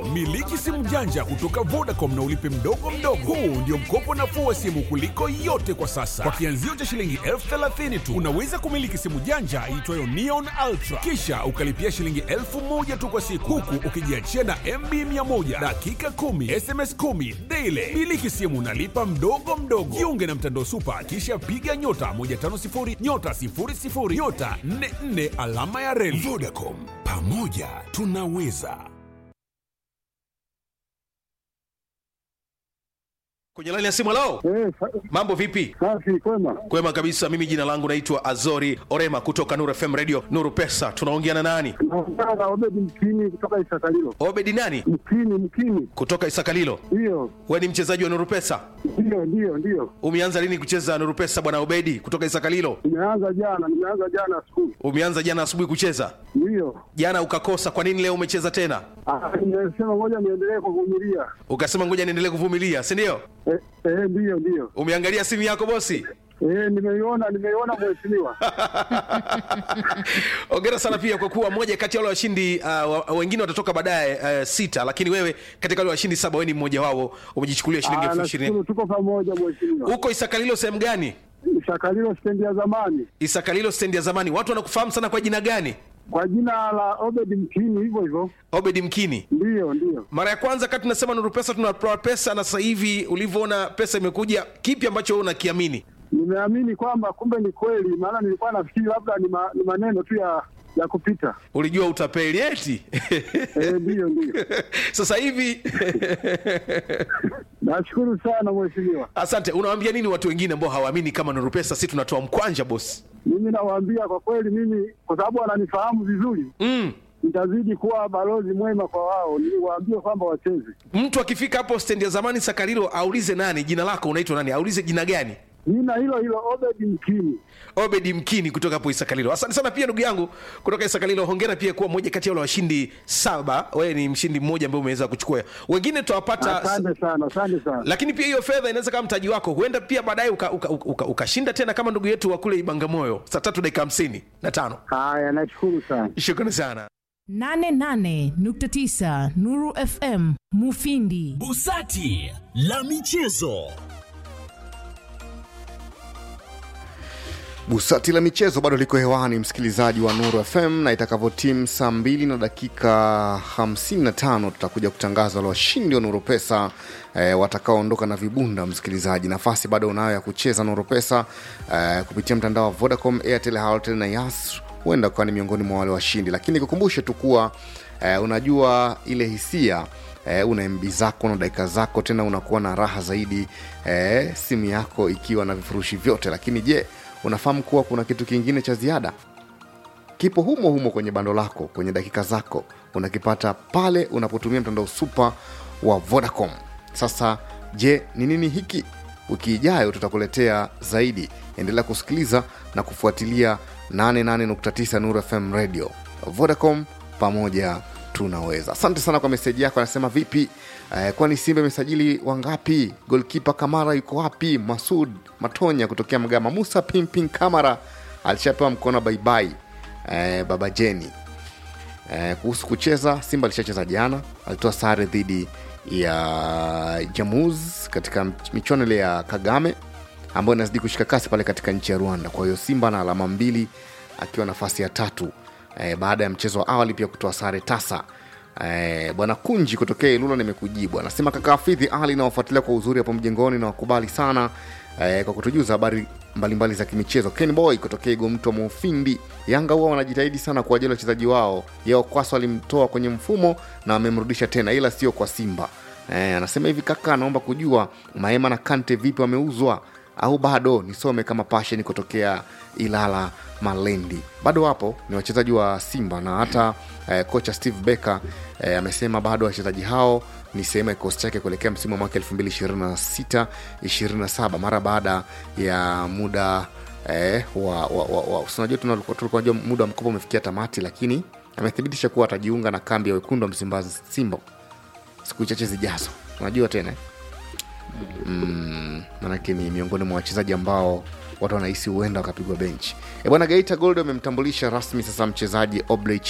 Miliki simu janja kutoka Vodacom na ulipe mdogo mdogo. Huu ndio mkopo nafuu wa simu kuliko yote kwa sasa. Kwa kianzio cha shilingi elfu thelathini tu unaweza kumiliki simu janja iitwayo Neon Ultra, kisha ukalipia shilingi elfu moja tu kwa siku, huku ukijiachia na MB 100 dakika 10 SMS 10 daily. Miliki simu nalipa mdogo mdogo. Jiunge na mtandao Super, kisha piga nyota 150 nyota 00 nyota 44 alama ya reli. Vodacom, pamoja tunaweza. kwenye laini ya simu lao Eh, sa- mambo vipi safi kwema. kwema kabisa mimi jina langu naitwa azori orema kutoka nuru fm radio nuru pesa tunaongea na nani Naongea na Obedi Mkini kutoka Isakalilo. obedi nani Mkini, Mkini, kutoka isakalilo ndiyo we ni mchezaji wa nuru pesa ndiyo ndiyo ndiyo. umeanza lini kucheza nuru pesa bwana obedi kutoka isakalilo Nimeanza jana, nimeanza jana skulu, umeanza jana asubuhi kucheza ndiyo. jana ukakosa kwa nini leo umecheza tena Ah, Nimesema ngoja niendelee kuvumilia. ukasema ngoja niendelee kuvumilia si ndio Eh, eh, ndiyo ndiyo. umeangalia simu yako bosi Eh, nimeiona nimeiona mheshimiwa. ongera sana pia kwa kuwa moja kati ya wale washindi uh, wa- wengine watatoka baadaye uh, sita lakini wewe katika wale washindi saba wewe ni mmoja wao umejichukulia shilingi Ah, elfu ishirini nashukuru tuko pamoja mheshimiwa. huko isakalilo sehemu gani Isakalilo stendi ya zamani isakalilo stendi ya zamani watu wanakufahamu sana kwa jina gani kwa jina la Obedi Mkini, hivyo hivyo. obedi mkini Ndiyo ndiyo. mara ya kwanza kati tunasema nuru pesa tunatoa pesa na sasa hivi ulivyoona pesa imekuja kipi ambacho wewe unakiamini Nimeamini kwamba kumbe ni kweli, maana nilikuwa nafikiri labda ni, ma, ni maneno tu ya ya kupita. ulijua utapeli eti Eh, ndiyo ndiyo. sasa hivi Nashukuru sana mheshimiwa. asante unawaambia nini watu wengine ambao hawaamini kama nuru pesa si tunatoa mkwanja bosi Mimi nawaambia kwa kweli, mimi kwa sababu wananifahamu vizuri, mm. nitazidi kuwa balozi mwema kwa wao, niwaambie kwamba wacheze. mtu akifika hapo stendi ya zamani sakarilo aulize nani jina lako unaitwa nani aulize jina gani Jina hilo hilo Obedi Mkini. obedi mkini kutoka hapo isakalilo asante sana pia ndugu yangu kutoka isakalilo hongera pia kuwa moja kati ya wale washindi saba wewe ni mshindi mmoja ambaye umeweza kuchukua wengine tutawapata Asante sana, asante sana. lakini pia hiyo fedha inaweza kama mtaji wako huenda pia baadaye ukashinda uka, uka, uka, ukashinda tena kama ndugu yetu wa kule ibangamoyo saa tatu dakika hamsini na tano Haya, nashukuru sana. shukrani sana 88.9 Nuru FM Mufindi. Busati la michezo. Busati la michezo bado liko hewani, msikilizaji wa Nuru FM, na itakavyotimu saa mbili na dakika 55 tutakuja kutangaza wale washindi wa Nuru Pesa e, watakaoondoka na vibunda. Msikilizaji, nafasi bado unayo ya kucheza Nuru Pesa e, kupitia mtandao wa Vodacom, Airtel, Halotel na Yas, huenda ukawa ni miongoni mwa wale washindi, lakini kukumbushe tu kuwa e, unajua ile hisia eh, una mb zako na dakika zako tena unakuwa na raha zaidi eh, simu yako ikiwa na vifurushi vyote lakini je unafahamu kuwa kuna kitu kingine cha ziada kipo humo humo kwenye bando lako kwenye dakika zako unakipata pale unapotumia mtandao supa wa vodacom sasa je ni nini hiki wiki ijayo tutakuletea zaidi endelea kusikiliza na kufuatilia 88.9 nuru fm radio vodacom pamoja tunaweza asante sana kwa meseji yako anasema vipi eh, kwani simba imesajili wangapi golkipa kamara yuko wapi masud matonya kutokea mgama musa pimpin kamara alishapewa mkono baibai eh, baba jeni eh, kuhusu kucheza simba alishacheza jana alitoa sare dhidi ya jamuz katika michuano ile ya kagame ambayo inazidi kushika kasi pale katika nchi ya rwanda kwa hiyo simba na alama mbili akiwa nafasi ya tatu eh, baada ya mchezo wa awali pia kutoa sare tasa Eh, bwana kunji kutokea ilula nimekujibu anasema kaka hafidhi ali nawafuatilia kwa uzuri hapo mjengoni na wakubali sana eh, kwa kutujuza habari mbalimbali za kimichezo ken boy kutokea igomtwa mufindi yanga huwa wanajitahidi sana kwa ajili ya wachezaji wao yao kwaso alimtoa kwenye mfumo na wamemrudisha tena ila sio kwa simba eh, anasema hivi kaka anaomba kujua maema na kante vipi wameuzwa au bado nisome kama pashen kutokea ilala malendi bado wapo ni wachezaji wa simba na hata eh, kocha steve becker eh, amesema bado wachezaji hao ni sehemu ya kikosi chake kuelekea msimu wa mwaka 226 27 mara baada ya muda eh, wa, wa, wa, wa unajua tulikuwa tunajua muda wa mkopo umefikia tamati lakini amethibitisha kuwa atajiunga na kambi ya wekundu wa msimbazi simba siku chache zijazo unajua tena eh? mm, manake ni miongoni mwa wachezaji ambao watu wanahisi huenda wakapigwa benchi e bwana geita gold wamemtambulisha rasmi sasa mchezaji obley